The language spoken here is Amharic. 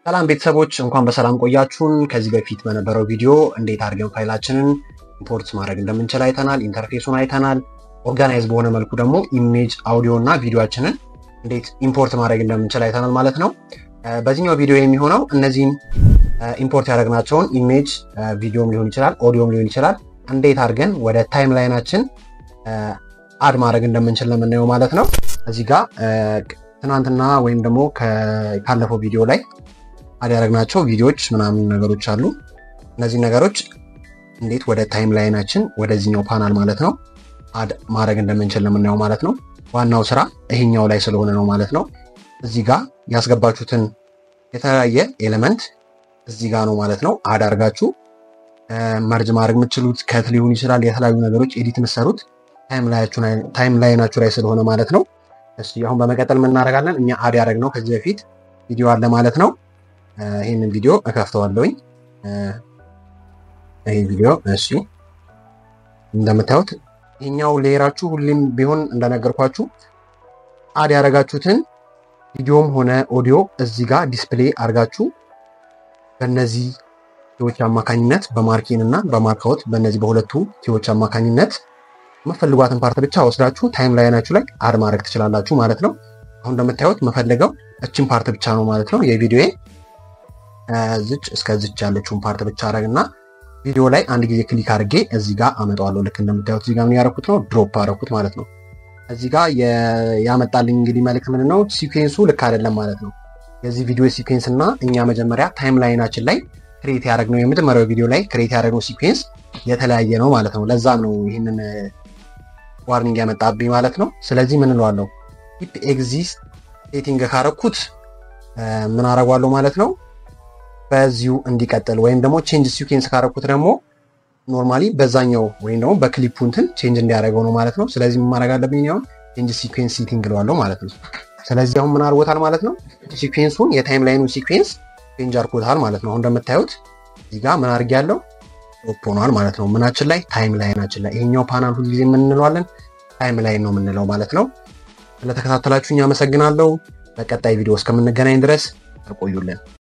ሰላም ቤተሰቦች እንኳን በሰላም ቆያችሁን። ከዚህ በፊት በነበረው ቪዲዮ እንዴት አድርገን ፋይላችንን ኢምፖርት ማድረግ እንደምንችል አይተናል። ኢንተርፌሱን አይተናል። ኦርጋናይዝ በሆነ መልኩ ደግሞ ኢሜጅ፣ አውዲዮ እና ቪዲዮችንን እንዴት ኢምፖርት ማድረግ እንደምንችል አይተናል ማለት ነው። በዚህኛው ቪዲዮ የሚሆነው እነዚህን ኢምፖርት ያደረግናቸውን ኢሜጅ፣ ቪዲዮም ሊሆን ይችላል፣ ኦዲዮም ሊሆን ይችላል እንዴት አድርገን ወደ ታይም ላይናችን አድ ማድረግ እንደምንችል ለምናየው ማለት ነው። እዚህ ጋር ትናንትና ወይም ደግሞ ካለፈው ቪዲዮ ላይ አድ ያደረግናቸው ቪዲዮዎች ምናምን ነገሮች አሉ። እነዚህ ነገሮች እንዴት ወደ ታይም ላይናችን ወደዚህኛው ፓናል ማለት ነው አድ ማድረግ እንደምንችል ለምናየው ማለት ነው። ዋናው ስራ ይሄኛው ላይ ስለሆነ ነው ማለት ነው። እዚህ ጋር ያስገባችሁትን የተለያየ ኤሌመንት እዚህ ጋር ነው ማለት ነው አድ አድርጋችሁ መርጅ ማድረግ የምትችሉት ከት ሊሆን ይችላል። የተለያዩ ነገሮች ኤዲት የምትሰሩት ታይም ላይናችሁ ላይ ስለሆነ ማለት ነው። እሺ አሁን በመቀጠል የምናደርጋለን እኛ አድ ያደረግነው ከዚህ በፊት ቪዲዮ አለ ማለት ነው። ይህንን ቪዲዮ እከፍተዋለሁኝ። ይህ ቪዲዮ እሺ፣ እንደምታዩት ይህኛው ሌየራችሁ ሁሌም ቢሆን እንደነገርኳችሁ አድ ያደረጋችሁትን ቪዲዮም ሆነ ኦዲዮ እዚህ ጋር ዲስፕሌይ አድርጋችሁ በእነዚህ ቲዎች አማካኝነት በማርኪን እና በማርካውት በእነዚህ በሁለቱ ቲዎች አማካኝነት የምፈልጓትን ፓርት ብቻ ወስዳችሁ ታይም ላይናችሁ ላይ አድ ማድረግ ትችላላችሁ ማለት ነው። አሁን እንደምታዩት የምፈልገው እችን ፓርት ብቻ ነው ማለት ነው። የቪዲዮ ዝች እስከ ዝች ያለችውን ፓርት ብቻ አረግ እና ቪዲዮ ላይ አንድ ጊዜ ክሊክ አድርጌ እዚህ ጋር አመጣዋለሁ። ልክ እንደምታዩት እዚህ ጋር ምን ያደረኩት ነው ድሮፕ አደረኩት ማለት ነው። እዚህ ጋር ያመጣልኝ እንግዲህ መልዕክት ምንድን ነው? ሲኩዌንሱ ልክ አይደለም ማለት ነው። የዚህ ቪዲዮ ሲኩዌንስ እና እኛ መጀመሪያ ታይም ላይናችን ላይ ክሬት ያደረግነው የመጀመሪያው ቪዲዮ ላይ ክሬት ያደረግነው ሲኩዌንስ የተለያየ ነው ማለት ነው። ለዛም ነው ይህንን ዋርኒንግ ያመጣብኝ ማለት ነው። ስለዚህ ምን እለዋለሁ ኪፕ ኤግዚስት ሴቲንግ ካረኩት ምን አረጓለሁ ማለት ነው በዚሁ እንዲቀጥል ወይም ደግሞ ቼንጅ ሲኩዌንስ ካረኩት ደግሞ ኖርማሊ በዛኛው ወይም ደግሞ በክሊፑ እንትን ቼንጅ እንዲያደርገው ነው ማለት ነው። ስለዚህ ምን ማድረግ አለብኝ? አሁን ቼንጅ ሲኩዌንስ ሴቲንግ እለዋለሁ ማለት ነው። ስለዚህ አሁን ምን አድርጎታል ማለት ነው ሲኩዌንሱን የታይም ላይኑ ሲኩዌንስ ቼንጅ አድርጎታል ማለት ነው። አሁን እንደምታዩት እዚህ ጋር ምን አድርግ ያለው ኦፕ ሆኗል ማለት ነው። ምናችን ላይ ታይም ላይናችን ላይ ይሄኛው ፓናል ሁልጊዜ የምንለዋለን ታይም ላይን ነው የምንለው ማለት ነው። ስለተከታተላችሁኝ አመሰግናለሁ። በቀጣይ ቪዲዮ እስከምንገናኝ ድረስ ተቆዩልን።